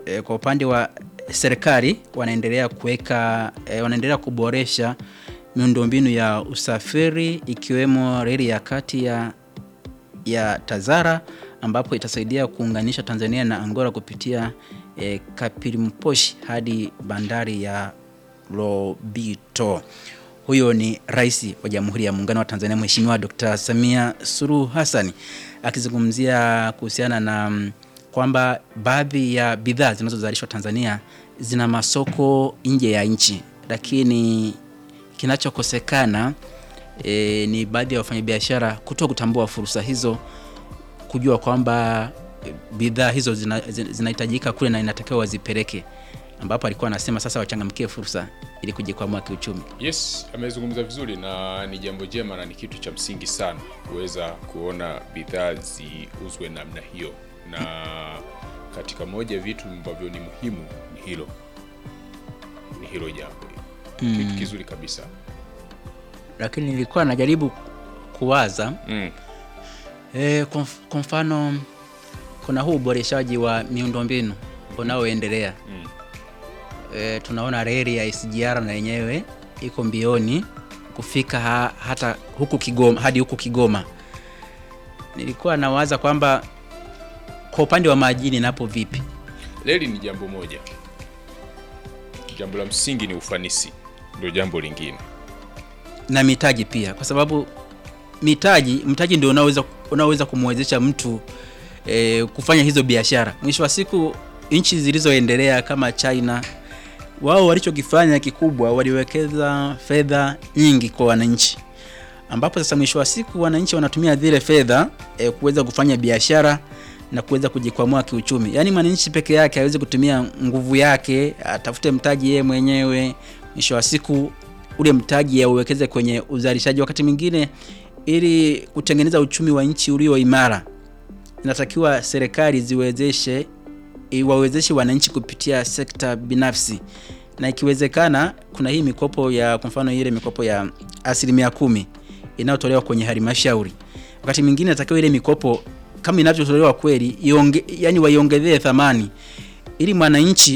e, kwa upande wa serikali wanaendelea kuweka e, wanaendelea kuboresha miundombinu ya usafiri ikiwemo reli ya kati ya ya Tazara ambapo itasaidia kuunganisha Tanzania na Angola kupitia e, Kapirimposhi hadi bandari ya Lobito. Huyo ni Rais wa Jamhuri ya Muungano wa Tanzania Mheshimiwa Dr. Samia Suluhu Hassan akizungumzia kuhusiana na mm, kwamba baadhi ya bidhaa zinazozalishwa Tanzania zina masoko nje ya nchi, lakini kinachokosekana e, ni baadhi ya wafanyabiashara kuto kutambua fursa hizo, kujua kwamba e, bidhaa hizo zina- zina- zinahitajika kule na inatakiwa wazipeleke, ambapo alikuwa anasema sasa wachangamkie fursa ili kujikwamua kiuchumi. Yes, amezungumza vizuri na ni jambo jema na ni kitu cha msingi sana kuweza kuona bidhaa ziuzwe namna hiyo, na katika moja ya vitu ambavyo ni muhimu ni hilo, ni hilo jambo hilo. Kitu kizuri kabisa Lakini nilikuwa najaribu kuwaza mm. E, kwa mf- kwa mfano kuna huu uboreshaji wa miundombinu unaoendelea Mm. e, tunaona reli ya SGR na yenyewe iko mbioni kufika ha, hata huku Kigoma hadi huku Kigoma. Nilikuwa nawaza kwamba kwa upande wa majini napo vipi? Reli ni jambo moja, jambo la msingi ni ufanisi, ndio jambo lingine. na mitaji pia, kwa sababu mitaji mtaji ndio unaoweza unaoweza kumwezesha mtu e, kufanya hizo biashara. Mwisho wa siku nchi zilizoendelea kama China, wao walichokifanya kikubwa, waliwekeza fedha nyingi kwa wananchi, ambapo sasa mwisho wa siku wananchi wanatumia zile fedha e, kuweza kufanya biashara na kuweza kujikwamua kiuchumi. Yaani mwananchi peke yake hawezi kutumia nguvu yake atafute mtaji yeye mwenyewe, mwisho wa siku ule mtaji auwekeze kwenye uzalishaji. Wakati mwingine, ili kutengeneza uchumi wa nchi ulio imara, inatakiwa serikali ziwezeshe iwawezeshe wananchi kupitia sekta binafsi, na ikiwezekana, kuna hii mikopo ya kwa mfano ile mikopo ya asilimia kumi inayotolewa kwenye halmashauri. Wakati mwingine inatakiwa ile mikopo kama inavyotolewa kweli ionge, yani waiongezee thamani ili mwananchi